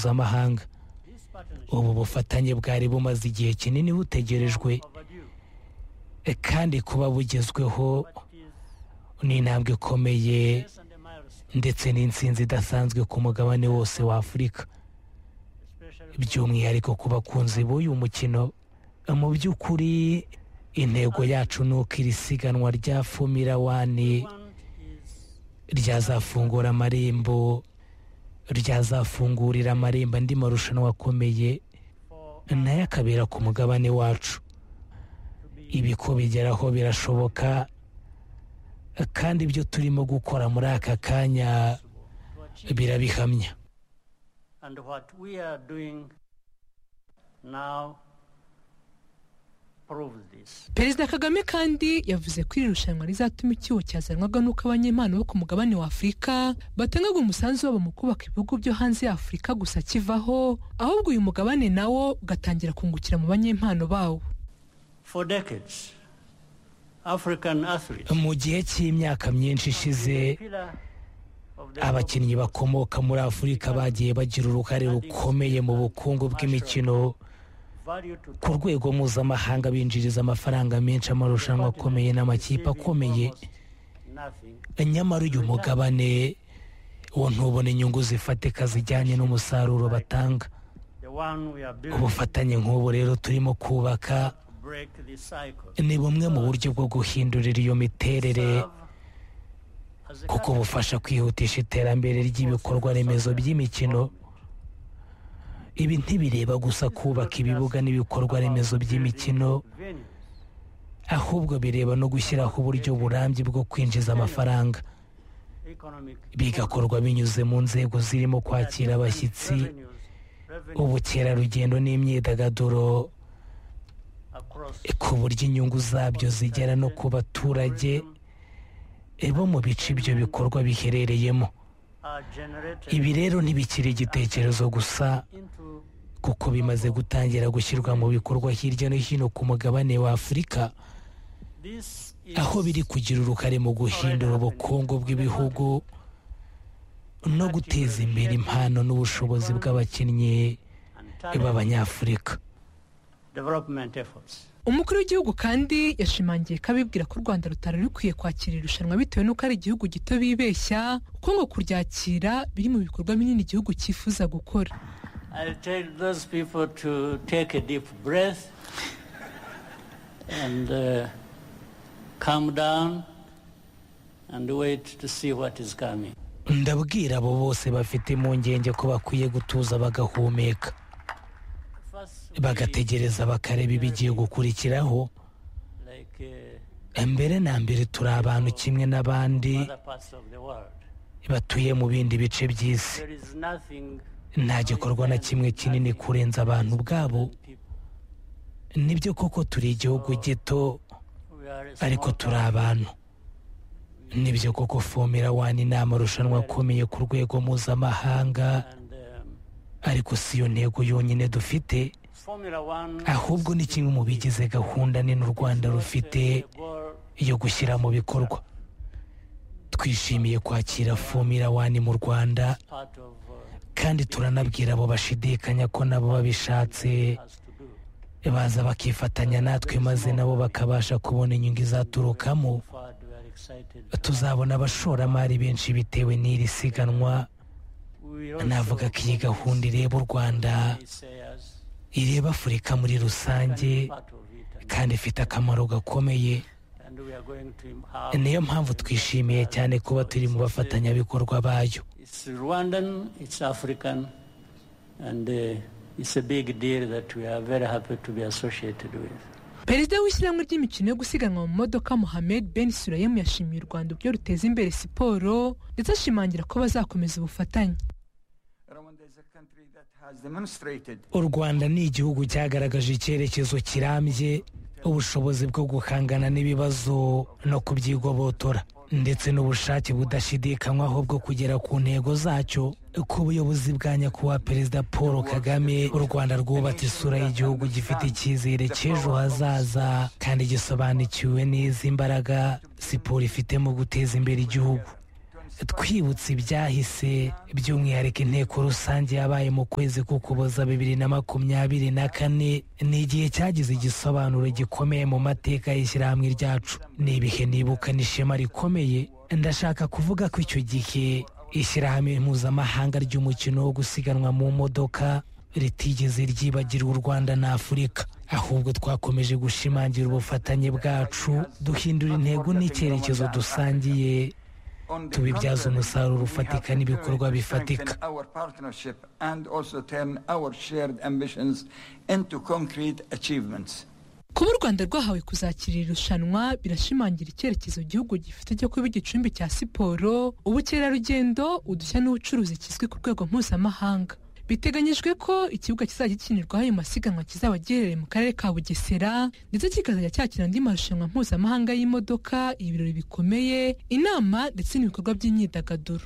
mpuzamahanga ubu bufatanye bwari bumaze igihe kinini butegerejwe kandi kuba bugezweho ni intambwe ikomeye ndetse n'insinzi idasanzwe ku mugabane wose w'afurika by'umwihariko ku bakunzi b'uyu mukino mu by'ukuri intego yacu ni uko iri siganwa rya fumira wani ryazafungura amarembo ryazafungurira amarembo andi marushanwa akomeye nayo akabera ku mugabane wacu ibi ko bigeraho birashoboka kandi ibyo turimo gukora muri aka kanya birabihamya and what we are doing now proves this. perezida kagame kandi yavuze ko iri rushanwa rizatuma icyuho cyazanwaga n'uko abanyempano bo ku mugabane wa afurika batangaga umusanzu wabo mu kubaka ibihugu byo hanze ya afurika gusa kivaho ahubwo uyu mugabane nawo ugatangira kungukira mu banyempano bawo For decades, African athletes mu gihe cy'imyaka myinshi ishize pillar of the abakinnyi bakomoka muri afurika bagiye bagira uruhare rukomeye mu bukungu bw'imikino value to ku rwego mpuzamahanga binjiriza amafaranga menshi amarushanwa akomeye n'amakipe akomeye nothing. nyamara uyu mugabane wo ntubona inyungu zifatika zijyanye n'umusaruro batanga The one we are building ubufatanye nk'ubu rero turimo kubaka to break this cycle. ni bumwe mu buryo bwo guhindurira iyo miterere Serve as a kuko catalyst bufasha kwihutisha iterambere ry'ibikorwa remezo by'imikino ibi ntibireba gusa kubaka ibibuga n'ibikorwa remezo by'imikino venues ahubwo bireba no gushyiraho uburyo burambye bwo kwinjiza amafaranga economic bigakorwa binyuze mu nzego zirimo kwakira abashyitsi revenues, revenue ubukerarugendo n'imyidagaduro across ku buryo inyungu zabyo zigera no ku baturage eh, bo mu bice ibyo bikorwa biherereyemo are generated ibi rero ntibikiri igitekerezo gusa into kuko bimaze gutangira gushyirwa mu bikorwa hirya no hino ku mugabane wa afurika this is aho biri kugira uruhare mu guhindura ubukungu bw'ibihugu no guteza imbere impano n'ubushobozi bw'abakinnyi and talent b'abanyafurika development efforts. umukuru w'igihugu kandi yashimangiye ko abibwira ko u rwanda rutari rukwiye kwakira iri rushanwa bitewe n'uko ari igihugu gito bibeshya kuko ngo kuryakira biri mu bikorwa binini igihugu cyifuza gukora I'll tell those people to take a deep breath and uh, calm down and wait to see what is coming. ndabwira abo bose bafite impungenge ko bakwiye gutuza bagahumeka First, bagategereza bakareba ibigiye gukurikiraho like uh, mbere na mbere turi abantu kimwe n'abandi other parts of the world, batuye mu bindi bice by'isi there is nothing nta gikorwa na kimwe kinini kurenza abantu ubwabo than people. nibyo koko turi igihugu gito We are a ariko small turi abantu nibyo koko fomera wani ni amarushanwa akomeye ku rwego mpuzamahanga and um, ariko si yo ntego yonyine dufite Formula One ahubwo ni kimwe mu bigize gahunda nini u rwanda rufite a goal yo gushyira mu bikorwa twishimiye kwakira fomera wani mu rwanda part of uh, kandi turanabwira abo bashidikanya ko nabo babishatse has to do baza bakifatanya natwe maze nabo bakabasha kubona inyungu izaturukamo forward. We are excited. tuzabona abashoramari benshi bitewe n'iri siganwa We navuga ko iyi gahunda ireba u rwanda navuga ireba afurika muri rusange kandi ifite akamaro gakomeye niyo mpamvu twishimiye cyane kuba turi mu bafatanyabikorwa bayo It's Rwandan, it's African, and uh, it's a big deal that we are very happy to be associated with. perezida w'ishyirahamwe ry'imikino yo gusiganwa mu modoka mohamed ben surayemu yashimiye u rwanda uburyo ruteza imbere siporo ndetse ashimangira ko bazakomeza ubufatanye Rwanda is a country that has demonstrated u rwanda ni igihugu cyagaragaje icyerekezo kirambye ubushobozi bwo guhangana n'ibibazo no kubyigobotora ndetse n'ubushake budashidikanywaho bwo kugera ku ntego zacyo ku buyobozi bwa nyakubahwa perezida paul kagame u rwanda rwubatse isura y'igihugu gifite icyizere cy'ejo hazaza kandi gisobanukiwe neza imbaraga siporo ifite mu guteza imbere igihugu twibutse ibyahise by'umwihariko inteko rusange yabaye mu kwezi k'ukuboza bibiri na makumyabiri na kane ni igihe cyagize igisobanuro gikomeye mu mateka y'ishyirahamwe ryacu ni ibihe nibuka n'ishema rikomeye ndashaka kuvuga ko icyo gihe ishyirahamwe mpuzamahanga ry'umukino wo gusiganwa mu modoka ritigeze ryibagira u rwanda na afurika ahubwo twakomeje gushimangira ubufatanye bwacu duhindura intego n'icyerekezo dusangiye tubibyaze umusaruro ufatika n'ibikorwa bifatika kuba u rwanda rwahawe kuzakira irushanwa birashimangira icyerekezo igihugu gifite cyo kuba igicumbi cya siporo ubukerarugendo udushya n'ubucuruzi kizwi ku rwego mpuzamahanga biteganyijwe ko ikibuga kizajya gikinirwaho ayo masiganwa kizaba giherereye mu karere ka bugesera ndetse kikazajya cyakira andi marushanwa mpuzamahanga y'imodoka ibirori bikomeye inama ndetse n'ibikorwa by'imyidagaduro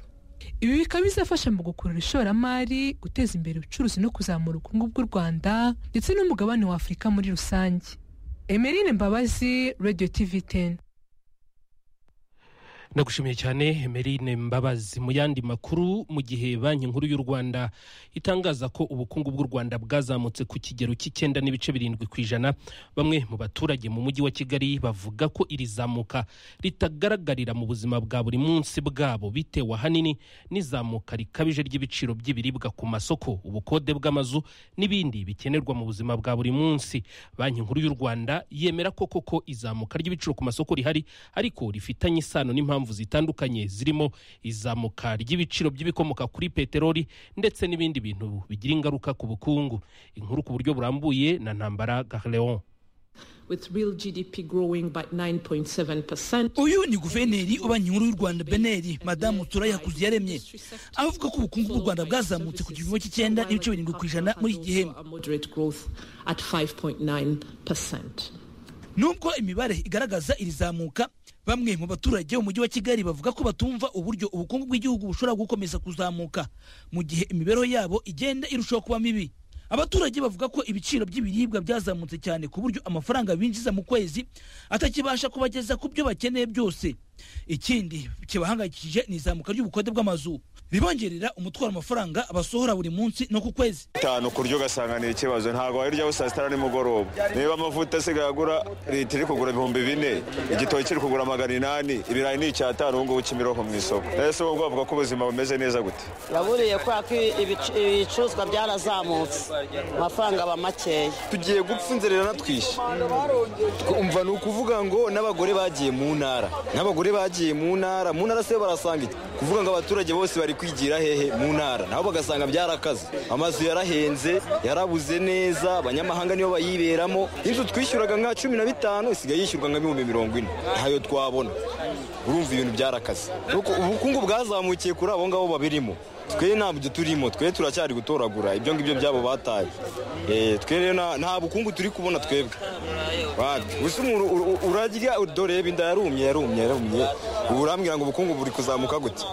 ibi bikaba bizafasha mu gukurura ishoramari guteza imbere ubucuruzi no kuzamura ubukungu bw'u rwanda ndetse n'umugabane wa afurika muri rusange emerine mbabazi radiyo tivi teni ndagushimiye cyane emerine mbabazi mu yandi makuru mu gihe banki nkuru y'u rwanda itangaza ko ubukungu bw'u rwanda bwazamutse ku kigero cy'icyenda n'ibice birindwi ku ijana bamwe mu baturage mu mujyi wa kigali bavuga ko iri zamuka ritagaragarira mu buzima bwa buri munsi bwabo bitewe ahanini n'izamuka rikabije ry'ibiciro by'ibiribwa ku masoko ubukode bw'amazu n'ibindi bikenerwa mu buzima bwa buri munsi banki nkuru y'u rwanda yemera ko koko izamuka ry'ibiciro ku masoko rihari ariko rifitanye isano n'impamvu impamvu zitandukanye zirimo izamuka ry'ibiciro by'ibikomoka kuri peteroli ndetse n'ibindi bintu bigira ingaruka ku bukungu inkuru ku buryo burambuye na ntambara garleon with real GDP growing by 9.7%. uyu ni guverineri wa banki nkuru y'u rwanda beneri madamu turaya kuziyaremye avuga ko ubukungu bw'u rwanda bwazamutse ku gipimo cy'icyenda n'ibice birindwi ku ijana muri iki gihe Moderate growth at 5.9%. nubwo imibare igaragaza iri zamuka bamwe mu baturage mu mujyi wa kigali bavuga ko batumva uburyo ubukungu bw'igihugu bushobora gukomeza kuzamuka mu gihe imibereho yabo igenda irushaho kuba mibi abaturage bavuga ko ibiciro by'ibiribwa byazamutse cyane ku buryo amafaranga binjiza mu kwezi atakibasha kubageza ku byo bakeneye byose ikindi kibahangayikishije ni izamuka ry'ubukode bw'amazu ribongerera umutwaro amafaranga basohora buri munsi no ku kwezi itanu ku buryo ugasanga ni ikibazo ntabwo wariryaho saa sita na nimugoroba niba amavuta asigaye agura leta iri kugura ibihumbi bine igitoki kiri kugura magana inani ibirayi ni icyatanu ubu ngubu kimironko mu isoko rero si ubwo bavuga ko ubuzima bumeze neza gute uraburiye kubera ko ibic- ibicuruzwa byarazamutse amafaranga aba makeya tugiye gupfa inzira iranatwishe twumva ni ukuvuga ngo n'abagore bagiye mu ntara n'abagore bagiye mu ntara mu ntara se barasanga iki kuvuga ngo abaturage bose bari kwigira hehe mu ntara nabo bagasanga byarakaze amazu yarahenze yarabuze neza abanyamahanga nibo bayiberamo inzu twishyuraga nka cumi na bitanu isigaye yishyurwa nka bihumbi mirongo ine ntayo twabona urumva ibintu byarakaze Nuko ubukungu bwazamukiye kuri abo ngabo babirimo twe ntabyo turimo twe turacyari gutoragura ibyo ngibyo byabo bataye Eh, twe rero nta- nta bukungu turi kubona twebwe Wapi. gusa umuntu ur- ur- urarya doreba inda yarumye yarumye yarumye ubu urambwira ngo ubukungu buri kuzamuka gute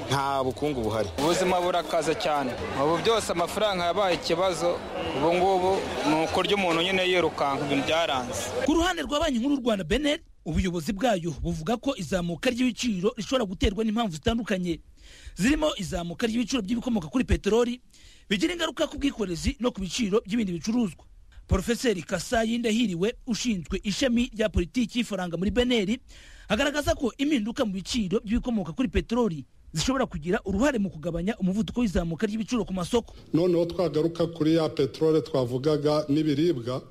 nta bukungu buhari ubuzima burakaze cyane ubu byose amafaranga yabaye ikibazo ubu ngubu ni ukurya umuntu nyine yirukanka ibintu byaranze ku ruhande rwa banki nkuru y'u rwanda beneri ubuyobozi bwayo buvuga ko izamuka ry'ibiciro rishobora guterwa n'impamvu zitandukanye zirimo izamuka ry'ibiciro by'ibikomoka kuri peteroli bigira ingaruka ku bwikorezi no ku biciro by'ibindi bicuruzwa porofeseri kasayi ndahiriwe ushinzwe ishami rya politiki y'ifaranga muri beneri agaragaza ko impinduka mu biciro by'ibikomoka kuri peteroli zishobora kugira uruhare mu kugabanya umuvuduko w'izamuka ry'ibiciro ku masoko noneho twagaruka kuri ya peteroli twavugaga n'ibiribwa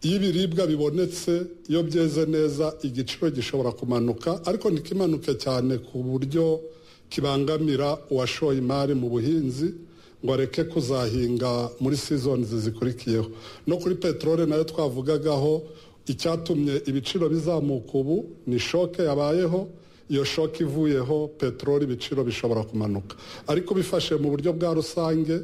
iyo ibiribwa bibonetse iyo byeze neza igiciro gishobora kumanuka ariko ntikimanuke cyane ku buryo kibangamira uwashoye imari mu buhinzi ngo areke kuzahinga muri sizonizi zikurikiyeho no kuri peteroli nayo twavugagaho icyatumye ibiciro bizamuka ubu ni shoke yabayeho iyo shoka ivuyeho peteroli ibiciro bishobora kumanuka ariko bifashe mu buryo bwa rusange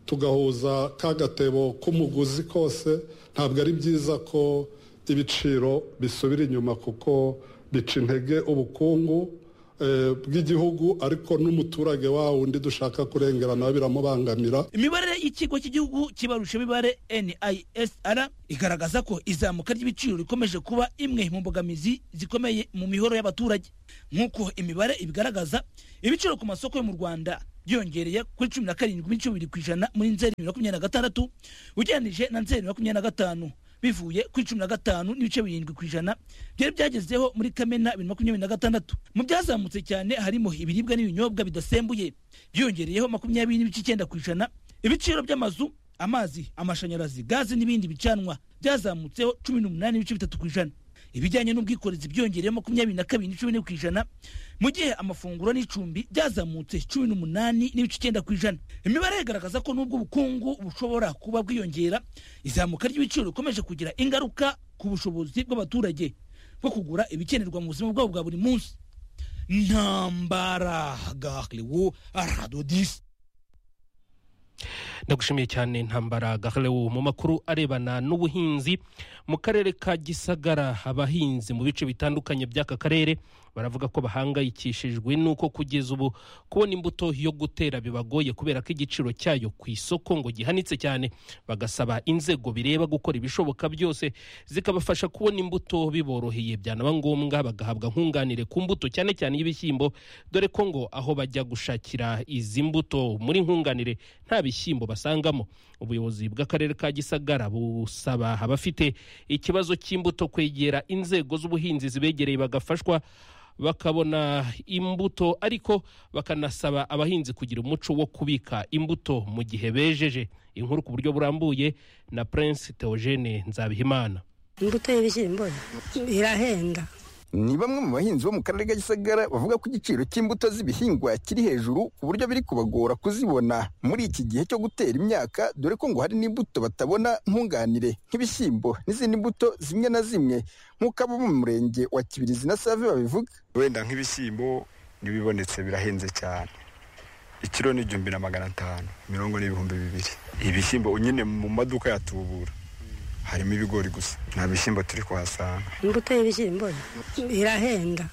tugahuza ka gatebo k'umuguzi kose ntabwo ari byiza ko ibiciro bisubira inyuma kuko bica intege ubukungu bw'igihugu ariko n'umuturage wawo undi dushaka kurengerana biramubangamira imibare y'ikigo cy'igihugu kibarusha imibare nisr igaragaza ko izamuka ry'ibiciro rikomeje kuba imwe mu mbogamizi zikomeye mu mihoro y'abaturage nk'uko imibare ibigaragaza ibiciro ku masoko yo mu rwanda byiyongereye kuri cumi na karindwi n'ibice bibiri ku ijana muri nzeri bibiri na makumyabiri na gatandatu ugereranije na nzeri makumyabiri na gatanu bivuye kuri cumi na gatanu n'ibice birindwi ku ijana byari byagezeho muri kamena bibiri makumyabiri na gatandatu mu byazamutse cyane harimo ibiribwa n'ibinyobwa bidasembuye byiyongereyeho makumyabiri n'ibice icyenda ku ijana ibiciro by'amazu amazi amashanyarazi gaze n'ibindi bicanwa byazamutseho cumi n'umunani n'ibice bitatu ku ijana ibijyanye n'ubwikorezi byiyongereyeho makumyabiri na kabiri n'icumu ku ijana mu gihe amafunguro n'icumbi byazamutse cumi n'umunani n'ibice icyenda ku ijana imibare igaragaza ko n'ubwo ubukungu bushobora kuba bwiyongera izamuka ry'ibiciro rikomeje kugira ingaruka ku bushobozi bw'abaturage bwo kugura ibikenerwa mu buzima bwabo bwa buri munsi ntambara gahriwo aradodisi ndagushimiye cyane ntambara gaharewu mu makuru arebana n'ubuhinzi mu karere ka gisagara abahinzi mu bice bitandukanye by'aka karere baravuga ko bahangayikishijwe n'uko kugeza ubu kubona imbuto yo gutera bibagoye kubera ko igiciro cyayo ku isoko ngo gihanitse cyane bagasaba inzego bireba gukora ibishoboka byose zikabafasha kubona imbuto biboroheye byanaba ngombwa bagahabwa nkunganire ku mbuto cyane cyane y'ibishyimbo dore ko ngo aho bajya gushakira izi mbuto muri nkunganire nta bishyimbo basangamo ubuyobozi bw'akarere ka gisagara busaba abafite ikibazo cy'imbuto kwegera inzego z'ubuhinzi zibegereye bagafashwa bakabona imbuto ariko bakanasaba abahinzi kugira umuco wo kubika imbuto mu gihe bejeje inkuru ku buryo burambuye na prince theogene nzabihimana imbuto y'ibishyimbo irahenda ni bamwe mu bahinzi bo mu karere ka gisagara bavuga ko igiciro cy'imbuto z'ibihingwa kiri hejuru ku buryo biri kubagora kuzibona muri iki gihe cyo gutera imyaka dore ko ngo hari n'imbuto batabona nkunganire nk'ibishyimbo n'izindi mbuto zimwe na zimwe nk'uko abo mu murenge wa kibirizi na save babivuga wenda nk'ibishyimbo n'ibibonetse birahenze cyane ikiro ni igihumbi na magana atanu mirongo n'ibihumbi bibiri ibishyimbo nyine mu maduka yatubura harimo ibigori gusa nta bishyimbo turi kuhasanga imbuto y'ibishyimbo irahenda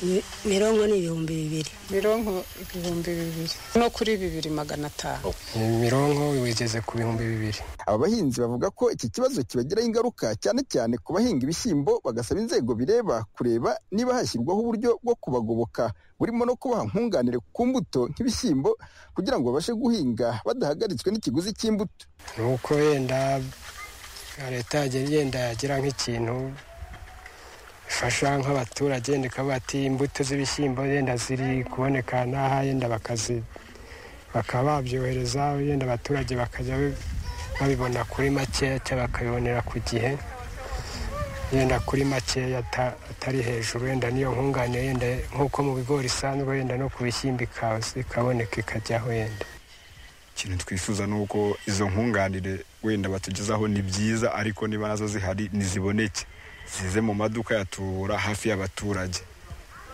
Mi- mirongo ni ibihumbi bibiri mirongo ibihumbi bibiri no kuri bibiri magana atanu mirongo wigeze ku bihumbi bibiri aba bahinzi bavuga ko iki kibazo kibagiraho ingaruka cyane cyane ku bahinga ibishyimbo bagasaba inzego bireba kureba niba hashyirwaho uburyo bwo kubagoboka burimo no kubaha nkunganire ku mbuto nk'ibishyimbo kugira ngo babashe guhinga badahagaritswe n'ikiguzi cy'imbuto ni uko wenda leta yagenda igenda yagira nk'ikintu ifasha nk'abaturage yenda ikavuga ati imbuto z'ibishyimbo yenda ziri kuboneka n'aha yenda bakazi bakaba babyohereza yenda abaturage bakajya babibona kuri makeya cyangwa bakabibonera ku gihe yenda kuri makeya ata- atari hejuru yenda n'iyo nkunganire yenda nk'uko mu bigori isanzwe yenda no ku bishyimbo ikaza ikaboneka ikajyaho yenda ikintu twifuza ni uko izo nkunganire wenda batugezaho ni byiza ariko niba nazo zihari ntiziboneke zize mu maduka yatubura hafi y'abaturage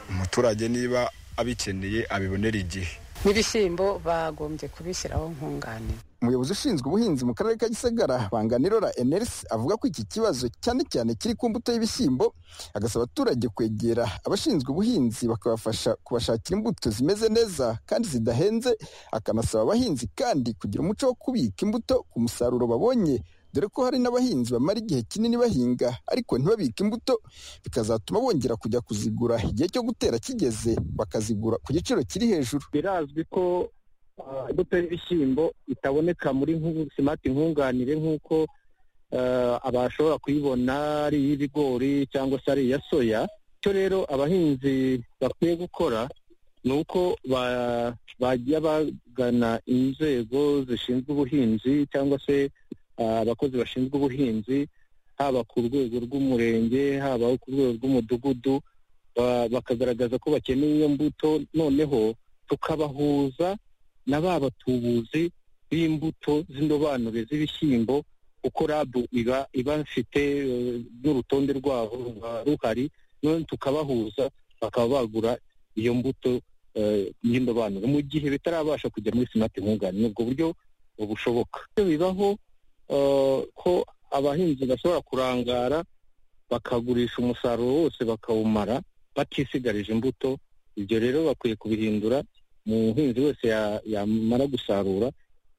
umuturage niba abikeneye abibonera igihe n'ibishyimbo bagombye kubishyiraho nkunganire umuyobozi ushinzwe ubuhinzi mu karere ka gisagara banganirora enerisi avuga ko iki kibazo cyane cyane kiri ku mbuto y'ibishyimbo agasaba abaturage kwegera abashinzwe ubuhinzi bakabafasha kubashakira imbuto zimeze neza kandi zidahenze akanasaba abahinzi kandi kugira umuco wo kubika imbuto ku musaruro babonye dore ko hari n'abahinzi bamara igihe kinini bahinga ariko ntibabike imbuto bikazatuma bongera kujya kuzigura igihe cyo gutera kigeze bakazigura ku giciro kiri hejuru birazwi ko ah, imbuto y'ibishyimbo itaboneka muri nku- simati nkunganire nk'uko ah, abashobora kuyibona ari iy'ibigori cyangwa se ari iya soya icyo rero abahinzi bakwiye gukora ni uko ba- bajya bagana inzego zishinzwe ubuhinzi cyangwa se ah, abakozi bashinzwe ubuhinzi haba ku rwego rw'umurenge haba ku rwego rw'umudugudu ba- bakagaragaza ko bakeneye iyo mbuto noneho tukabahuza na ba batubuzi b'imbuto z'indobanure z'ibishyimbo kuko rabu iba iba ifite eh, n'urutonde rwabo ruba ruhari none tukabahuza bakaba bagura iyo mbuto eh, y'indobanure mu gihe bitarabasha kujya muri sinati nkunganire ubwo buryo bushoboka Iyo bibaho eh, ko abahinzi bashobora kurangara bakagurisha umusaruro wose bakawumara batisigarije imbuto ibyo rero bakwiye kubihindura umuhinzi wese ya- yamara gusarura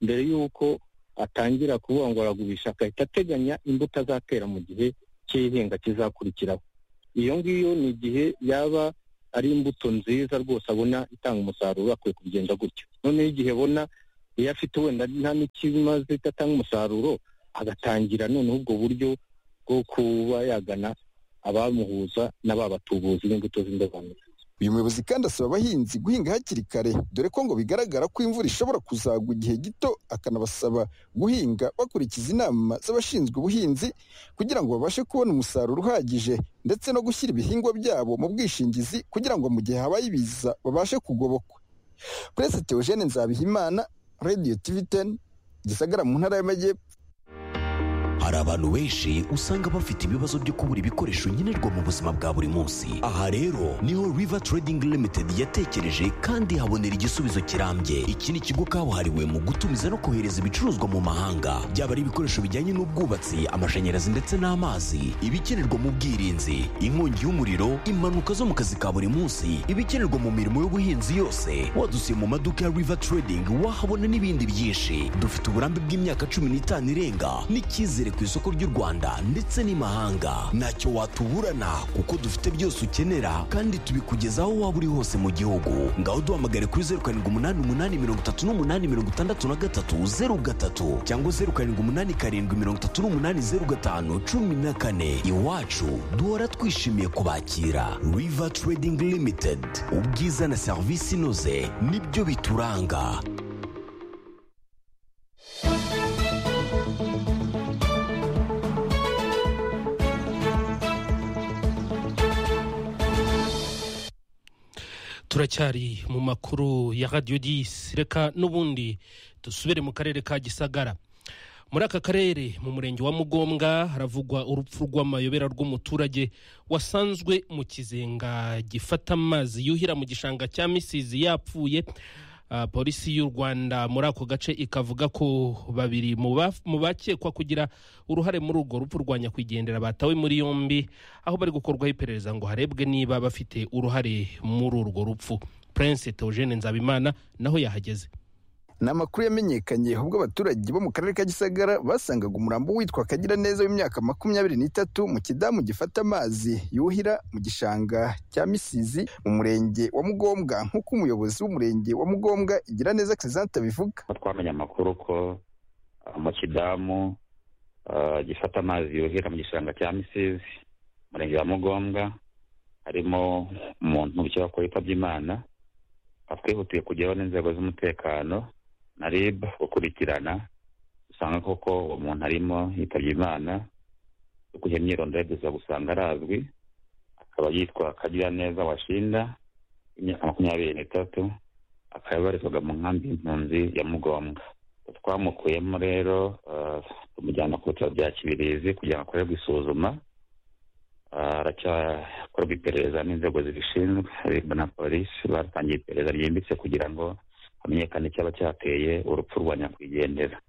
mbere y'uko atangira kubongoragurisha agahita ateganya imbuto azatera mu gihe cy'ihinga kizakurikiraho iyo ngiyo ni igihe yaba ari imbuto nziza rwose abona itanga umusaruro akwiye kugenda gutyo noneho igihe abona iyo afite wenda nta n'ikimaze idatanga umusaruro agatangira noneho ubwo buryo bwo kuba yagana abamuhuza na ba batubuzi b'imbuto z'indobanure uyu muyobozi kandi asaba abahinzi guhinga hakiri kare dore ko ngo bigaragara ko imvura ishobora kuzagwa igihe gito akanabasaba guhinga bakurikiza inama z'abashinzwe ubuhinzi kugira ngo babashe kubona umusaruro uhagije ndetse no gushyira ibihingwa byabo mu bwishingizi kugira ngo mu gihe habaye ibiza babashe kugobokwa purese teogene nzabihimana radiyo tivi teni gisagara mu ntara y'amajyepfo hari abantu benshi usanga bafite ibibazo byo kubura ibikoresho nkenerwa mu buzima bwa buri munsi aha rero niho river trading limited yatekereje kandi habonera igisubizo kirambye iki ni ikigo kabuhariwe mu gutumiza no kohereza ibicuruzwa mu mahanga byaba ari ibikoresho bijyanye n'ubwubatsi amashanyarazi ndetse n'amazi ibikenerwa mu bwirinzi inkongi y'umuriro impanuka zo mu kazi ka buri munsi ibikenerwa mu mirimo y'ubuhinzi yose wadusiye mu maduka ya river trading wahabona n'ibindi byinshi dufite uburambe bw'imyaka cumi n'itanu irenga n'icyizere ku isoko ry'u rwanda ndetse n'imahanga ntacyo watuburana kuko dufite byose ukenera kandi tubikugeza aho waba uri hose mu gihugu ngaho duhamagare kuri zeru karindwi umunani umunani mirongo itatu n'umunani mirongo itandatu na gatatu zeru gatatu cyangwa zeru karindwi umunani karindwi mirongo itatu n'umunani zeru gatanu cumi na kane iwacu duhora twishimiye kubakira river trading limited ubwiza na serivisi inoze nibyo bituranga turacyari mu makuru ya radiyo disi reka n'ubundi dusubire mu karere ka gisagara muri aka karere mu murenge wa mugombwa haravugwa urupfu rw'amayobera rw'umuturage wasanzwe mu kizenga gifata amazi yuhira mu gishanga cya misizi yapfuye Ah, polisi y'u rwanda muri ako gace ikavuga ko babiri mu ba- mu bakekwa kugira uruhare muri urwo rupfu rwa nyakwigendera batawe muri yombi aho bari gukorwaho iperereza ngo harebwe niba bafite uruhare muri urwo rupfu prince teogene nzabimana naho yahageze ni amakuru yamenyekanye ubwo abaturage bo mu karere ka gisagara basangaga umurambo witwa kagira neza w'imyaka makumyabiri n'itatu mu kidamu gifata amazi yuhira mu gishanga cya misizi mu murenge wa mugombwa nk'uko umuyobozi w'umurenge wa mugombwa igira neza kirizante abivuga aho twamenye amakuru ko uh, mu kidamu uh, gifata amazi yuhira mu gishanga cya misizi umurenge wa mugombwa harimo umuntu ukekwa ko yitabye imana twihutiye kujyaho n'inzego z'umutekano na rib gukurikirana dusanga koko uwo muntu arimo yitabye imana dukuye imyirondoro duza gusanga arazwi akaba yitwa kagira neza washinda imyaka makumyabiri n'itatu akaba yabarizwaga mu nkambi y'impunzi ya mugombwa twamukuyemo rero eh, tumujyana ku bitaro bya kibirizi kugira ngo akorerwe isuzuma Ah, aracyakorwa iperereza n'inzego zibishinzwe RIB na polisi batangiye iperereza ryimbitse kugira ngo hamenyekane icyaba cyateye urupfu rwa nyakwigendera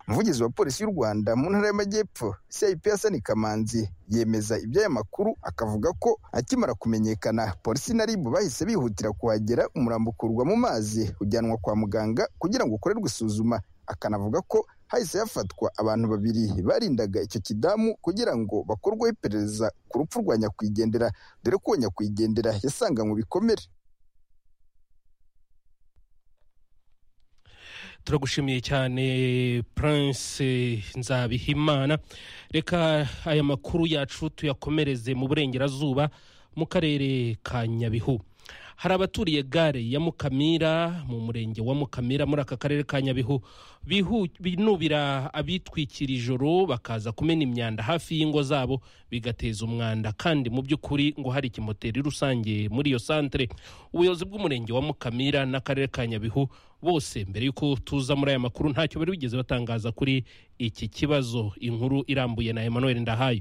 umuvugizi wa polisi y'u rwanda mu ntara y'amajyepfo cip hasani kamanzi yemeza iby'aya makuru akavuga ko akimara kumenyekana polisi na ribu bahise bihutira kuhagera umurambo ukurwa mu mazi ujyanwa kwa muganga kugira ngo ukorerwe isuzuma akanavuga ko hahise hafatwa abantu babiri barindaga icyo kidamu kugira ngo bakorweho iperereza ku rupfu rwa nyakwigendera dore ko uwo nyakwigendera yasanganywe ibikomere turagushimiye cyane prince nzabihimana reka aya makuru yacu tuyakomereze mu burengerazuba mu karere ka nyabihu hari abaturiye gare ya mukamira mu murenge wa mukamira muri aka karere ka nyabihu bihu- binubira abitwikira ijoro bakaza kumena imyanda hafi y'ingo zabo bigateza umwanda kandi mu by'ukuri ngo hari ikimoteri rusange muri iyo santere ubuyobozi bw'umurenge wa mukamira n'akarere ka nyabihu bose mbere y'uko tuza muri aya makuru ntacyo bari bigeze batangaza kuri iki kibazo inkuru irambuye na emmanuel ndahayo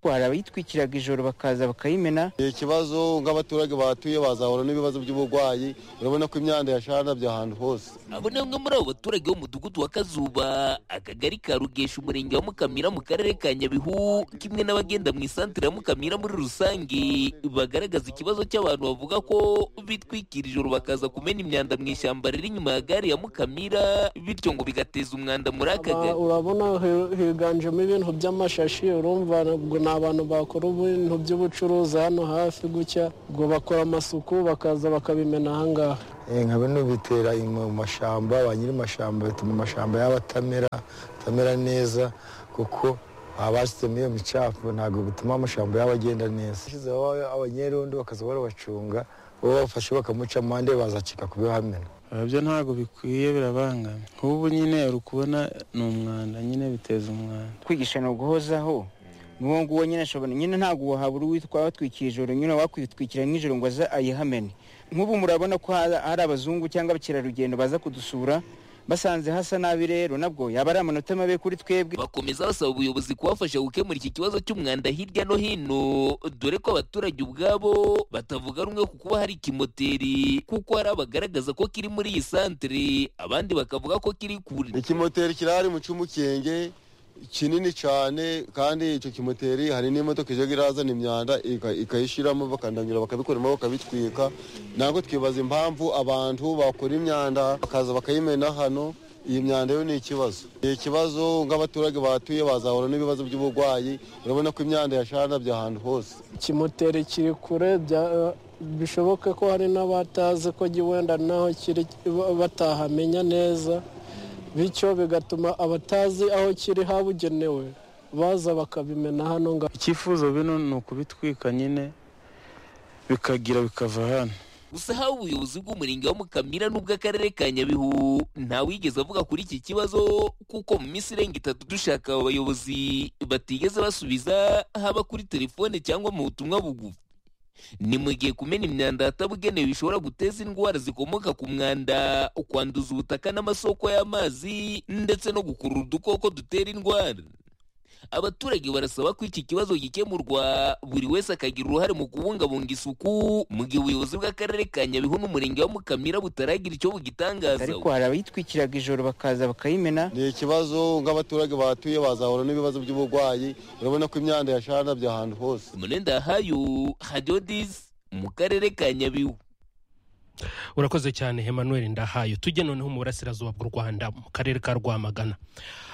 hari abayitwikiraga ijoro bakaza bakayimena ikibazo nk'abaturage bahatuye bazahura n'ibibazo by'uburwayi urabona ko imyanda yashandabye ahantu hose abo ni bamwe muri abo baturage b'umudugudu wa kazuba akagari ka rugesha umurenge wa mukamira mu karere ka nyabihu kimwe n'abagenda mu isantere ya mukamira muri rusange bagaragaza ikibazo cy'abantu bavuga ko bitwikira ijoro bakaza kumena imyanda mu ishyamba riri inyuma ya gare ya mukamira bityo ngo bigateza umwanda muri aka Aba- gari urabona hi- higanjemo ibintu by'amashashi urumva ntabwo ni abantu bakora ibintu by'ubucuruzi hano hafi gutya ubwo bakora amasuku bakaza bakabimena ahangaha nka bino bitera mu mashyamba ba nyiri amashyamba bituma amashyamba yaba atamera atamera neza kuko baba bashyizemo iyo micafu ntabwo bituma amashyamba yaba agenda neza Bashyizeho abanyerondo bakaza barabacunga bo bafashe bakamuca amande bazacika kubihamena byo ntabwo bikwiye birabangamye nk'ubu nyine uri kubona ni umwanda nyine biteza umwanda kwigisha ni uguhozaho n'uwo nguwo nyine ashobora nyine ntabwo wahabura uwitwa watwikira ijoro nyine wakwitwikira nk'ijoro ngo aze ayihamene nk'ubu murabona ko ha- hari abazungu cyangwa abakerarugendo baza kudusura basanze hasa nabi rero nabwo yaba ari amanota mabi kuri twebwe bakomeza basaba ubuyobozi kubafasha gukemura iki kibazo cy'umwanda hirya no hino dore ko abaturage ubwabo batavuga rumwe ku kuba hari ikimoteri kuko hari abagaragaza ko kiri muri iyi santere abandi bakavuga ko kiri kure ikimoteri kirahari mu cy'umukenge kinini cyane kandi icyo kimoteri hari n'imodoka ijya irazana imyanda ika- ikayishyiramo bakandanyura bakabikoramo bakabitwika ntabwo twibaza impamvu abantu bakora imyanda bakaza bakayimena hano iyi myanda yo ni ikibazo ni ikibazo nk'abaturage bahatuye bazahura n'ibibazo by'uburwayi urabona ko imyanda yashandabye ahantu hose ikimoteri kiri kure bya- bishoboke ko hari n'abatazi ko gi- wenda naho kiri ba- batahamenya neza bityo bigatuma abatazi aho kiri habugenewe baza bakabimena hano ngaha icyifuzo bino ni ukubitwika nyine bikagira bikava hano gusa haba ubuyobozi bw'umurenge wa mukamira n'ubw'akarere ka nyabihu ntawigeze avuga kuri iki kibazo kuko mu minsi irenga itatu dushaka aba bayobozi batigeze basubiza haba kuri telefone cyangwa mu butumwa bugufi ni mu gihe kumena imyanda ahatabugenewe bishobora guteza indwara zikomoka ku mwanda kwanduza ubutaka n'amasoko y'amazi ndetse no gukurura udukoko dutera indwara abaturage barasaba ko iki kibazo gikemurwa buri wese akagira uruhare mu kubungabunga isuku mu gihe ubuyobozi bw'akarere ka nyabihu n'umurenge wa mukamira butaragira icyo bugitangaza ariko hari abayitwikiraga ijoro bakaza bakayimena ni ikibazo nk'abaturage bahatuye bazahura n'ibibazo by'uburwayi urabona ko imyanda yashandabye ahantu hose munenda yahayu hadodisi mu karere ka nyabihu urakoze cyane emmanuel ndahayo tujye noneho mu burasirazuba bw'u rwanda mu karere ka rwamagana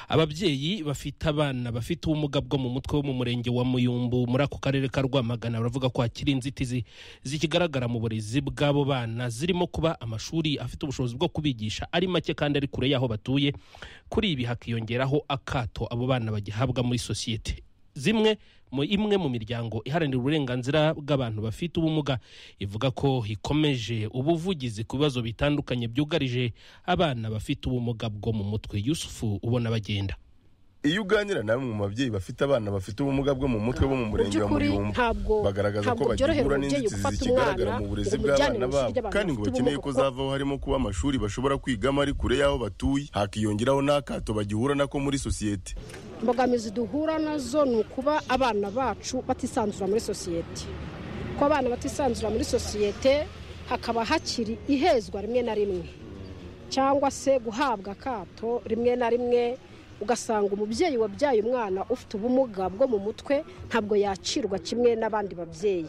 ababyeyi bafite abana bafite ubumuga bwo mu mutwe wo mu murenge wa muyumbu muri ako karere ka rwamagana baravuga ko hakiri inzitizi zikigaragara mu burezi bw'abo bana zirimo kuba amashuri afite ubushobozi bwo kubigisha ari make kandi ari kure y'aho batuye kuri ibi hakiyongeraho akato abo bana bagihabwa muri sosiyete zimwe mu imwe mu miryango iharanira uburenganzira bw'abantu bafite ubumuga ivuga ko ikomeje ubuvugizi ku bibazo bitandukanye byugarije abana bafite ubumuga bwo mu mutwe yusufu ubona bagenda iyo uganira na bamwe mu babyeyi bafite abana bafite ubumuga bwo mu mutwe bo mu mu murenge wa by'ukuri muyumbu ntabwo bagaragaza ko ntabwo byorohera bagihura umubyeyi n'inzitizi gufata zikigaragara umwana mu burezi ngo umujyane mu ishuri bw'abana babo ry'abantu kandi ngo bafite bakeneye ubumuga ko kuko zavaho harimo kuba amashuri bashobora kwigamo ari kure y'aho batuye hakiyongeraho n'akato bagihura nako muri sosiyete imbogamizi duhura nazo ni ukuba abana bacu batisanzura muri sosiyete ko abana batisanzura muri sosiyete hakaba hakiri ihezwa rimwe na rimwe cyangwa se guhabwa akato rimwe na rimwe ugasanga umubyeyi wabyaye umwana ufite ubumuga bwo mu mutwe ntabwo yacirwa kimwe n'abandi babyeyi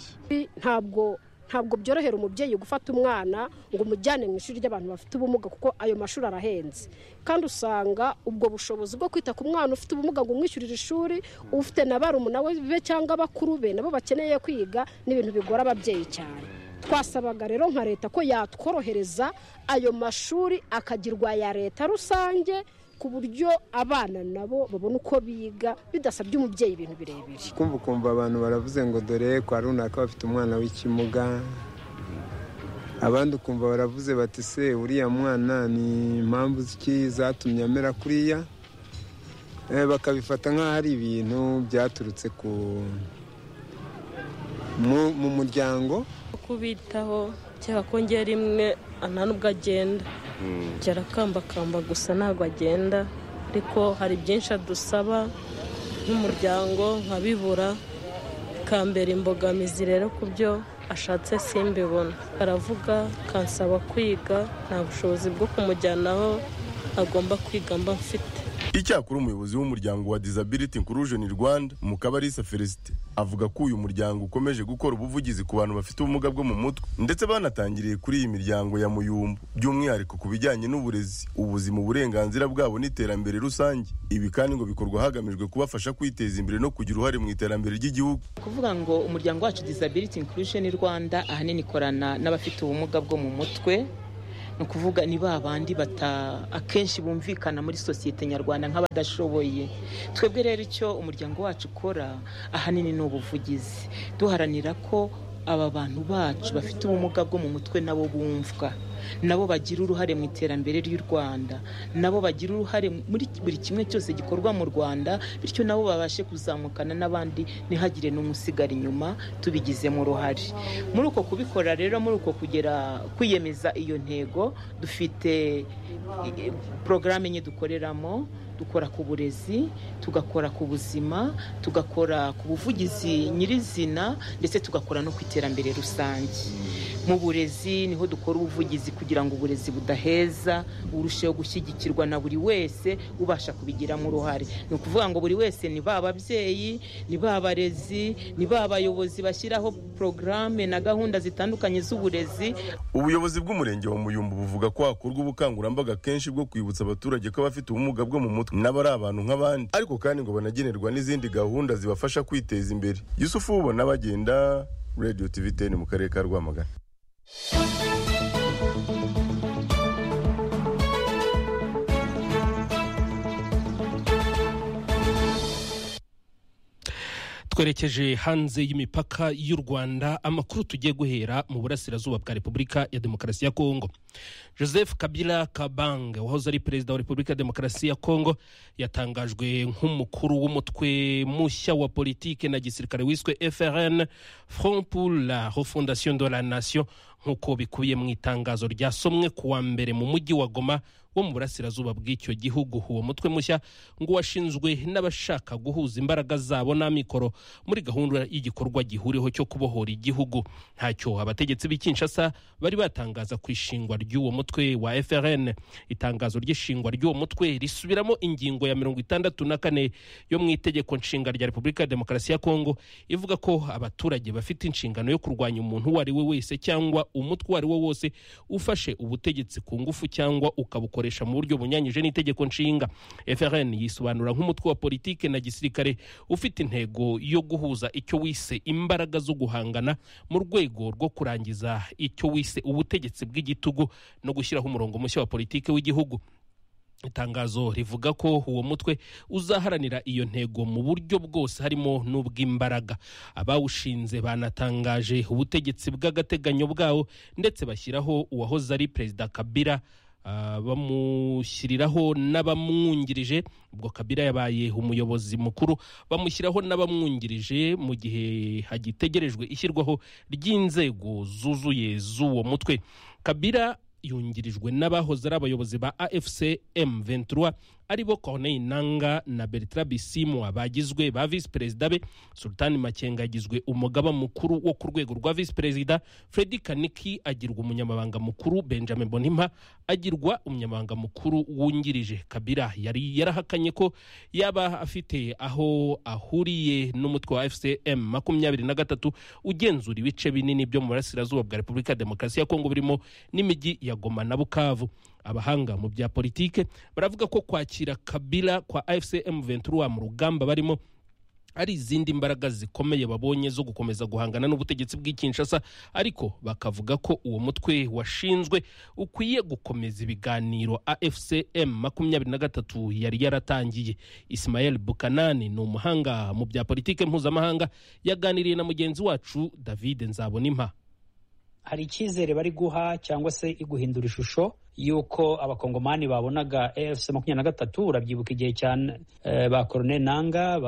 ntabwo ntabwo byorohera umubyeyi gufata umwana ngo umujyane mu ishuri ry'abantu bafite ubumuga kuko ayo mashuri arahenze kandi usanga ubwo bushobozi bwo kwita ku mwana ufite ubumuga ngo umwishyurire ishuri ufite na barumuna we be cyangwa bakuru be nabo bakeneye kwiga ni ibintu bigora ababyeyi cyane twasabaga rero nka leta ko yatworohereza ayo mashuri akagirwa ya leta rusange ku buryo abana nabo babona uko biga bidasabye umubyeyi ibintu birebire kumva ukumva abantu baravuze ngo dore kwa runaka bafite umwana w'ikimuga abandi ukumva baravuze bati se uriya mwana ni impamvu ziki zatumye amera kuriya Eh, bakabifata nk'aho ari ibintu byaturutse ku mu- mu muryango kubitaho cyangwa kongera rimwe nta n'ubwo agenda arakambakamba gusa ntabwo agenda ariko hari byinshi adusaba nk'umuryango nkabibura bikambera imbogamizi rero ku byo ashatse simbibona aravuga kansaba kwiga nta bushobozi bwo kumujyana aho agomba kwiga mba mfite icyakora umuyobozi w'umuryango wa disability inclusion rwanda mukabarisa felicite avuga ko uyu muryango ukomeje gukora ubuvugizi ku bantu bafite ubumuga bwo mu mutwe ndetse banatangiriye kuri iyi miryango ya muyumbu by'umwihariko ku bijyanye n'uburezi ubuzima uburenganzira bwabo n'iterambere rusange ibi kandi ngo bikorwa hagamijwe kubafasha kwiteza imbere no kugira uruhare mu iterambere ry'igihugu kuvuga ngo umuryango wacu disability inclusion rwanda ahanini ikorana n'abafite ubumuga bwo mu mutwe ni ukuvuga ni ba bandi bata akenshi bumvikana muri sosiyete nyarwanda nk'abadashoboye twebwe rero icyo umuryango wacu ukora ahanini ni ubuvugizi duharanira ko aba bantu bacu bafite ubumuga bwo mu mutwe nabo bumvwa nabo bagira uruhare mu iterambere ry'u rwanda nabo bagira uruhare muri buri kimwe cyose gikorwa mu rwanda bityo nabo babashe kuzamukana n'abandi ntihagire n'umusigara inyuma tubigizemo uruhare muri uko kubikora rero muri uko kugera kwiyemeza iyo ntego dufite porogaramu enye dukoreramo dukora ku burezi tugakora ku buzima tugakora ku buvugizi nyirizina ndetse tugakora no ku iterambere rusange mu burezi niho dukora ubuvugizi kugira ngo uburezi budaheza burusheho gushyigikirwa na buri wese ubasha kubigiramo uruhare ni ukuvuga ngo buri wese ni ba babyeyi ni ba barezi ni ba bayobozi bashyiraho porogaramu na gahunda zitandukanye z'uburezi ubuyobozi bw'umurenge wa muyumbu buvuga ko hakorwa ubukangurambaga kenshi bwo kwibutsa abaturage ko abafite ubumuga bwo mu mutwe nabo ari abantu nk'abandi ariko kandi ngo banagenerwa n'izindi gahunda zibafasha kwiteza imbere yusufu ubona bagenda radiyo tivi teni mu karere ka rwamagana twerekeje hanze y'imipaka y'u rwanda amakuru tugiye guhera mu burasirazuba bwa repubulika ya demokarasi ya kongo joseph kabila kabange wahoze ari perezida wa repubulika ya demokarasi ya kongo yatangajwe nk'umukuru w'umutwe mushya wa politike na gisirikare wiswe frn front pour la refondation de la nation nk'uko bikubiye mu itangazo ryasomwe ku wa mbere mu mujyi wa goma wo mu burasirazuba bw'icyo gihugu uwo mutwe mushya ngo washinzwe n'abashaka guhuza imbaraga zabo n'amikoro muri gahunda y'igikorwa gihuriho cyo kubohora igihugu ntacyo abategetsi b'i Kinshasa bari batangaza ku ishingwa ry'uwo mutwe wa frn itangazo ry'ishingwa ry'uwo mutwe risubiramo ingingo ya mirongo itandatu na kane yo mu itegeko nshinga rya repubulika ya demokarasi ya kongo ivuga ko abaturage bafite inshingano yo kurwanya umuntu uwo ari we wese cyangwa umutwe uwo ari wo wose ufashe ubutegetsi ku ngufu cyangwa ukabukorera bakoresha mu buryo bunyanyije n'itegeko nshinga frn yisobanura nk'umutwe wa politike na gisirikare ufite intego yo guhuza icyo wise imbaraga zo guhangana mu rwego rwo kurangiza icyo wise ubutegetsi bw'igitugu no gushyiraho umurongo mushya wa politike w'igihugu itangazo rivuga ko uwo mutwe uzaharanira iyo ntego mu buryo bwose harimo n'ubw'imbaraga abawushinze banatangaje ubutegetsi bw'agateganyo bwawo ndetse bashyiraho uwahoze ari perezida kabira bamushyiriraho n'abamwungirije ubwo kabira yabaye umuyobozi mukuru bamushyiraho n'abamwungirije mu gihe hagitegerejwe ishyirwaho ry'inzego zuzuye z'uwo mutwe kabira yungirijwe n'abahoze ari abayobozi ba afc m23 aribo corneille nanga na bertrand bisimwa bagizwe ba visi perezida be sultani makenga agizwe umugaba mukuru wo ku rwego rwa visi perezida fredi kaniki agirwa umunyamabanga mukuru benjamin bonimpa agirwa umunyamabanga mukuru wungirije kabira yari yarahakanye ko yaba afite aho ahuriye n'umutwe wa fcm makumyabiri na gatatu ugenzura ibice binini byo mu burasirazuba bwa repubulika ya demokarasi ya kongo birimo n'imijyi ya goma na bukavu abahanga mu bya politike baravuga ko kwakira kabila kwa fcm ventura mu rugamba barimo ari izindi mbaraga zikomeye babonye zo gukomeza guhangana n'ubutegetsi bw'ikinshasa ariko bakavuga ko uwo mutwe washinzwe ukwiye gukomeza ibiganiro afcm makumyabiri na gatatu yari yaratangiye ismael bukanani ni umuhanga mu bya politike mpuzamahanga yaganiriye na mugenzi wacu david nzabonimpa hari icyizere bari guha cyangwa se iguhindura ishusho y'uko abakongomani babonaga efuse makumyabiri na gatatu urabyibuka igihe cyane ba korone nanga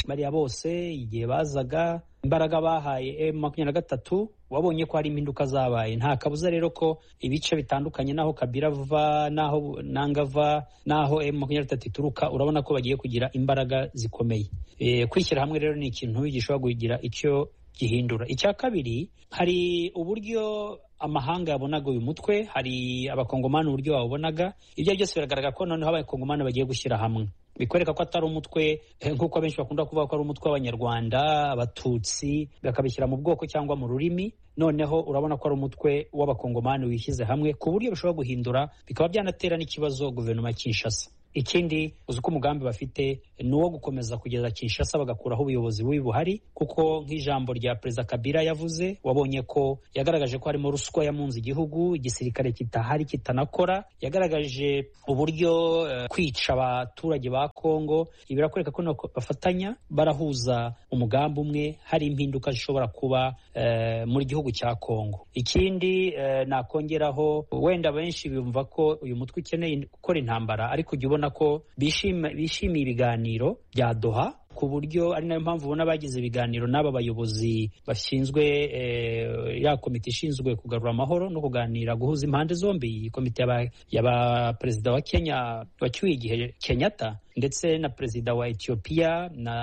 bariya bose igihe bazaga imbaraga bahaye emu makumyabiri na gatatu wabonye ko hari impinduka zabaye nta kabuza rero ko ibice bitandukanye n'aho kabira ava n'aho nanga ava n'aho emu makumyabiri na gatatu ituruka urabona ko bagiye kugira imbaraga zikomeye Eh, kwishyira hamwe rero ni ikintu gishobora kugira icyo gihindura icya kabiri hari uburyo amahanga yabonaga uyu mutwe hari abakongomani uburyo babonaga ibyo byose biragaragara ko noneho abakongomani bagiye gushyira hamwe bikwereka ko atari umutwe eh, nk'uko benshi bakunda kuvuga ko ari umutwe w'abanyarwanda abatutsi bakabishyira mu bwoko cyangwa mu rurimi noneho urabona ko ari umutwe w'abakongomani wishyize hamwe ku buryo bishobora guhindura bikaba byanatera n'ikibazo guverinoma ya kinshasa ikindi uzi ko umugambi bafite ni uwo gukomeza kugeza kinshasa bagakuraho ubuyobozi bubi buhari kuko nk'ijambo rya perezida kabila yavuze wabonye ko yagaragaje ko harimo ruswa yamunze igihugu igisirikare kitahari kitanakora yagaragaje uburyo eh, kwica abaturage ba kongo ibi birakwereka ko nako bafatanya barahuza umugambi umwe hari impinduka zishobora kuba eh, muri gihugu cya kongo ikindi eh, nakongeraho wenda benshi bumva ko uyu mutwe ukeneye gukora intambara ariko jya ubona ubona ko bishima- bishimiye ibiganiro bya doha ku buryo ari nayo mpamvu ubona bagize ibiganiro n'aba bayobozi bashinzwe eh, ya komite ishinzwe kugarura amahoro no kuganira guhuza impande zombi iyi komite y'aba- y'aba perezida wa kenya wacyuye igihe kenyatta ndetse na perezida wa ethiopia na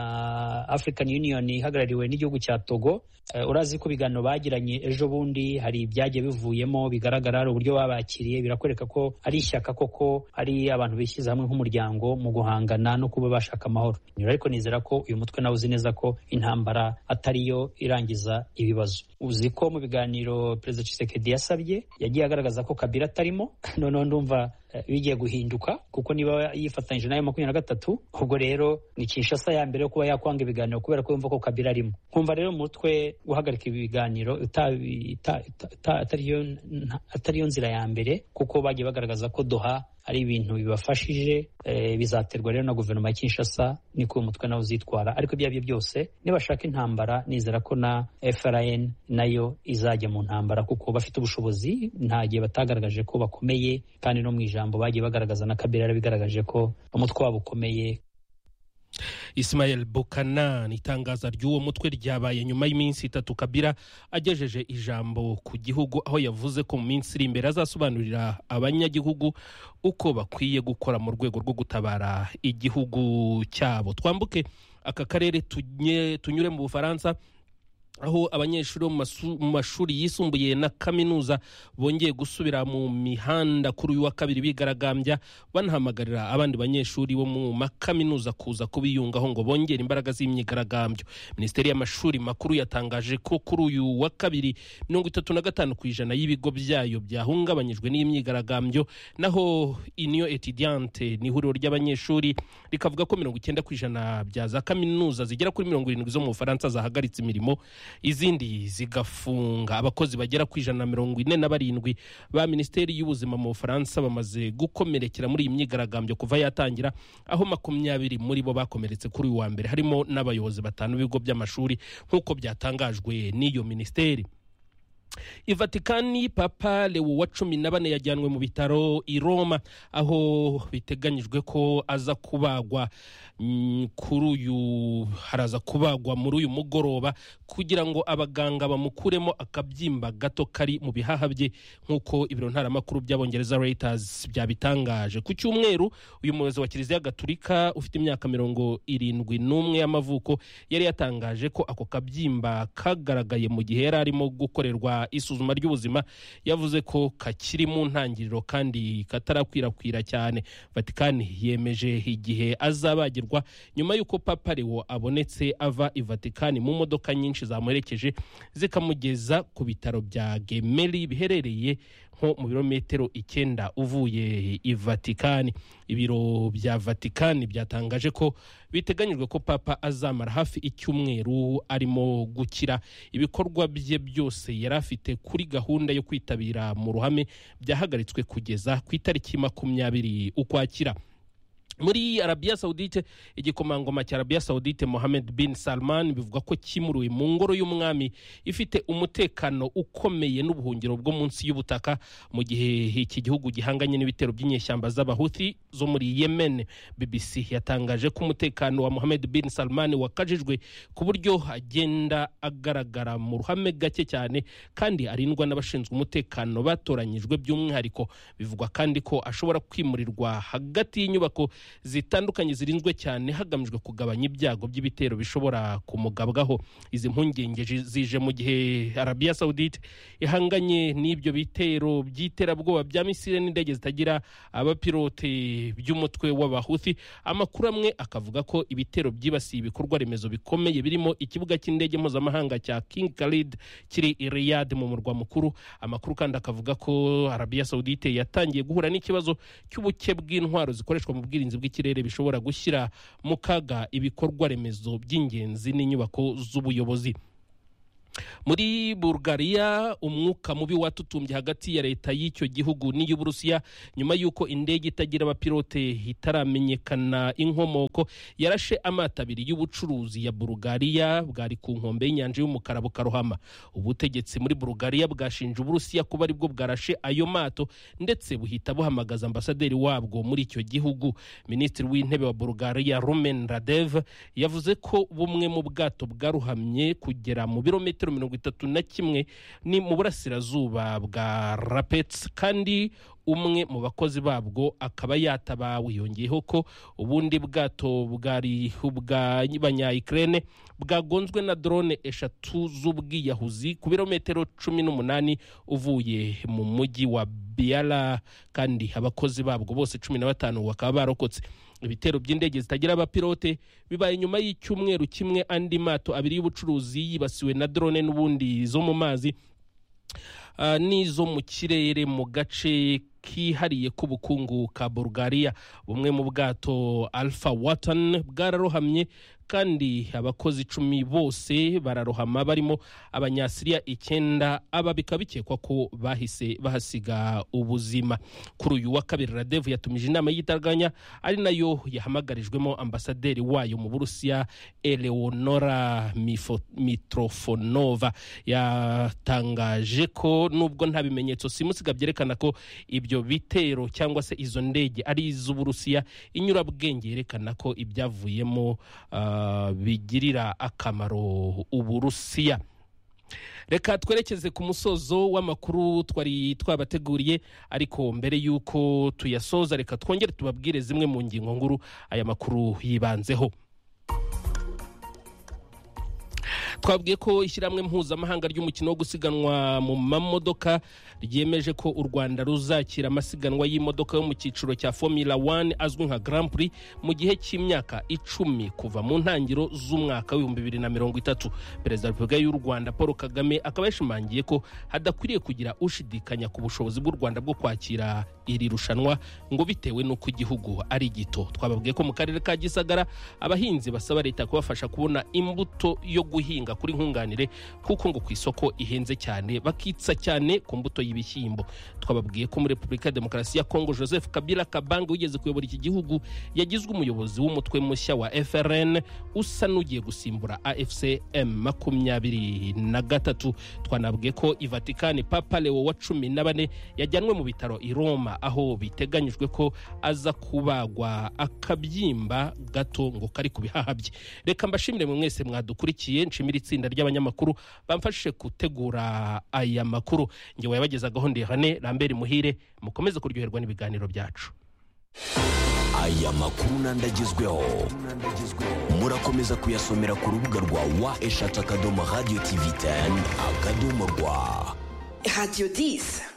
african union ihagarariwe n'igihugu cya togo Eh, urazi ko ibiganiro bagiranye ejo bundi hari ibyagiye bivuyemo bigaragara hari uburyo babakiriye birakwereka ko ari ishyaka koko ari abantu bishyize hamwe nk'umuryango mu guhangana no kuba bashaka amahoro ariko nizera ko uyu mutwe nawe uzi neza ko intambara atariyo irangiza ibibazo uzi ko mu biganiro perezida Tshisekedi yasabye yagiye agaragaza ko kabira atarimo noneho ndumva eh, bigiye guhinduka kuko niba yifatanyije nayo makumyabiri na gatatu ubwo rero ni kinshasa ya mbere yo kuba yakwanga ibiganiro kubera ko yumva ko kabira arimo nkumva rero umutwe guhagarika ibiganiro utabi- uta- uta- uta- atariyo nta- atariyo nzira ya mbere kuko bagiye bagaragaza ko doha ari ibintu bibafashije eh, bizaterwa rero na guverinoma ya kinshasa niko uyu mutwe nawe uzitwara ariko ibyo ari byo byose nibashaka intambara nizera ko na frn nayo izajya mu ntambara kuko bafite ubushobozi nta gihe batagaragaje ko bakomeye kandi no mu ijambo bagiye bagaragaza na kabera yarabigaragaje ko umutwe wabo ukomeye Ismael Bokana ni itangaza ry'uwo mutwe ryabaye nyuma y'iminsi itatu Kabila agejeje ijambo ku gihugu aho yavuze ko mu minsi iri imbere azasobanurira abanyagihugu uko bakwiye gukora mu rwego rwo gutabara igihugu cyabo twambuke aka karere tunye- tunyure mu Bufaransa aho abanyeshuri bo mu masu- mu mashuri yisumbuye na kaminuza bongeye gusubira mu mihanda kuri uyu wa kabiri bigaragambya banahamagarira abandi banyeshuri bo mu makaminuza kuza kubiyungaho ngo bongere imbaraga z'imyigaragambyo minisiteri y'amashuri makuru yatangaje ko kuri uyu wa kabiri mirongo itatu na gatanu ku ijana y'ibigo byayo byahungabanyijwe n'imyigaragambyo naho iniyo etidiyante ni ihuriro ry'abanyeshuri rikavuga ko mirongo icyenda ku ijana bya za kaminuza zigera kuri mirongo irindwi zo mu bufaransa zahagaritse imirimo izindi zigafunga abakozi bagera ku ijana na mirongo ine na barindwi ba minisiteri y'ubuzima mu bufaransa bamaze gukomerekera muri iyi myigaragambyo kuva yatangira aho makumyabiri muri bo bakomeretse kuri uyu wa mbere harimo n'abayobozi batanu b'ibigo by'amashuri nk'uko byatangajwe n'iyo minisiteri ivatikani papa lewo wa cumi na bane yajyanwe mu bitaro i roma aho biteganyijwe ko aza kubagwa mm, kuri uyu haraza kubagwa muri uyu mugoroba kugira ngo abaganga bamukuremo akabyimba gato kari mu bihaha bye nk'uko ibiro ntaramakuru by'abongereza reuters byabitangaje ku cyumweru uyu muyobozi wa kiliziya gaturika ufite imyaka mirongo irindwi n'umwe y'amavuko yari yatangaje ko ako kabyimba kagaragaye mu gihe yari arimo gukorerwa isuzuma ry'ubuzima yavuze ko kakiri mu ntangiriro kandi katarakwirakwira cyane vatikani yemeje igihe azabagirwa nyuma y'uko papa lewo abonetse ava i vatikani mu modoka nyinshi zamuherekeje zikamugeza ku bitaro bya gemeri biherereye nko mu birometero icyenda uvuye i vatikani ibiro bya vatikani byatangaje ko biteganyijwe ko papa azamara hafi icyumweru arimo gukira ibikorwa bye byose yari afite kuri gahunda yo kwitabira mu ruhame byahagaritswe kugeza ku itariki makumyabiri ukwakira muri arabiya sawudite igikomangoma cya arabiya sawudite mohamed bin salman bivuga ko kimuruwe mu ngoro y'umwami ifite umutekano ukomeye n'ubuhungiro bwo munsi y'ubutaka mu gihe iki gihugu gihanganye n'ibitero by'inyeshyamba z'abahuthi zo muri yemen bbc yatangaje ko umutekano wa mohamed bin salman wakajijwe ku buryo agenda agaragara mu ruhame gake cyane kandi arindwa n'abashinzwe umutekano batoranyijwe by'umwihariko bivugwa kandi ko ashobora kwimurirwa hagati y'inyubako zitandukanye zirinzwe cyane hagamijwe kugabanya ibyago by'ibitero bishobora kumugabwaho izi mpungenge ji- zije mu gihe arabiya sawudite ihanganye n'ibyo bitero by'iterabwoba bya misile n'indege zitagira abapilote by'umutwe w'abahuthi amakuru amwe akavuga ko ibitero byibasiye ibikorwa remezo bikomeye birimo ikibuga cy'indege mpuzamahanga cya king khalid kiri i riyad mu murwa mukuru amakuru kandi akavuga ko arabiya sawudite yatangiye guhura n'ikibazo cy'ubuke bw'intwaro zikoreshwa mu bwirinzi bw'ikirere bishobora gushyira mu kaga ibikorwa remezo by'ingenzi n'inyubako z'ubuyobozi muri bulgaria umwuka mubi watutumbye hagati ya leta y'icyo gihugu n'iy'uburusiya nyuma y'uko indege itagira abapilote itaramenyekana inkomoko yarashe amato abiri y'ubucuruzi ya bulgaria bwari ku nkombe y'inyanja y'umukara bukarohama ubutegetsi muri bulgaria bwashinje uburusiya kuba aribwo bwarashe ayo mato ndetse buhita buhamagaza ambasaderi wabwo muri icyo gihugu minisitiri w'intebe wa bulgaria rumen radev yavuze ko bumwe mu bwato bwaruhamye kugera mu birometero mirongo itatu na kimwe ni mu burasirazuba bwa rapetsi kandi umwe mu bakozi babwo akaba yatabawe yongeyeho ko ubundi bwato bwari ubwa banyayikirene bwagonzwe na drone eshatu z'ubwiyahuzi ku birometero cumi n'umunani uvuye mu mujyi wa biyara kandi abakozi babwo bose cumi na batanu bakaba barokotse ibitero by'indege zitagira abapilote bibaye nyuma y'icyumweru kimwe andi mato abiri y'ubucuruzi yibasiwe na drone n'ubundi zo mu mazi ah, n'izo mu kirere mu gace kihariye k'ubukungu ka bulgaria bumwe mu bwato alpha watan bwararohamye kandi abakozi icumi bose bararohama barimo abanyasiriya icyenda aba bikaba bikekwa ko bahise bahasiga ubuzima kuri uyu wa kabiri radevu yatumije inama y'igitaraganya ari nayo yahamagarijwemo ambasaderi wayo mu burusiya eleonora Mifo- mitrofonova yatangaje ko nubwo nta bimenyetso simusiga byerekana ko ibyo bitero cyangwa se izo ndege ari iz'uburusiya inyurabwenge yerekana ko ibyavuyemo ah, bigirira akamaro uburusiya reka twerekeze ku musozo w'amakuru twari twabateguriye ariko mbere y'uko tuyasoza reka twongere tubabwire zimwe mu ngingo nkuru aya makuru yibanzeho twabwiye ko ishyirahamwe mpuzamahanga ry'umukino wo gusiganwa mu mamodoka ryemeje ko u rwanda ruzakira amasiganwa y'imodoka yo mu cyiciro cya formula 1 azwi nka grand prix mu gihe cy'imyaka icumi kuva mu ntangiriro z'umwaka w'ibihumbi bibiri na mirongo itatu perezida wa repubulika y'u rwanda paul kagame akaba yashimangiye ko hadakwiriye kugira ushidikanya ku bushobozi bw'u rwanda bwo kwakira iri rushanwa ngo bitewe n'uko igihugu ari gito twababwiye ko mu karere ka gisagara abahinzi basaba leta kubafasha kubona imbuto yo guhinga kuri nkunganire kuko ngo ku isoko ihenze cyane bakitsa cyane ku mbuto y'ibishyimbo twababwiye ko muri repubulika ya demokarasi ya kongo joseph kabila kabange wigeze kuyobora iki gihugu yagizwe umuyobozi w'umutwe mushya wa frn usa n'ugiye gusimbura afcm makumyabiri na gatatu twanabwiye ko i vatikani papa lewo wa cumi na bane yajyanwe mu bitaro i roma aho biteganyijwe ko aza kubagwa akabyimba gato ngo kari ku bihaha bye reka mbashimire mwe mwese mwadukurikiye nshimire itsinda ry'abanyamakuru bamfashije gutegura aya makuru ngewe yabageza gahunda ihane rambere muhire mukomeze kuryoherwa n'ibiganiro byacu aya makuru n'andi agezweho murakomeza kuyasomera ku rubuga rwa wa eshatu akadomo radiyo tivi teni akadomo rwa Radio 10.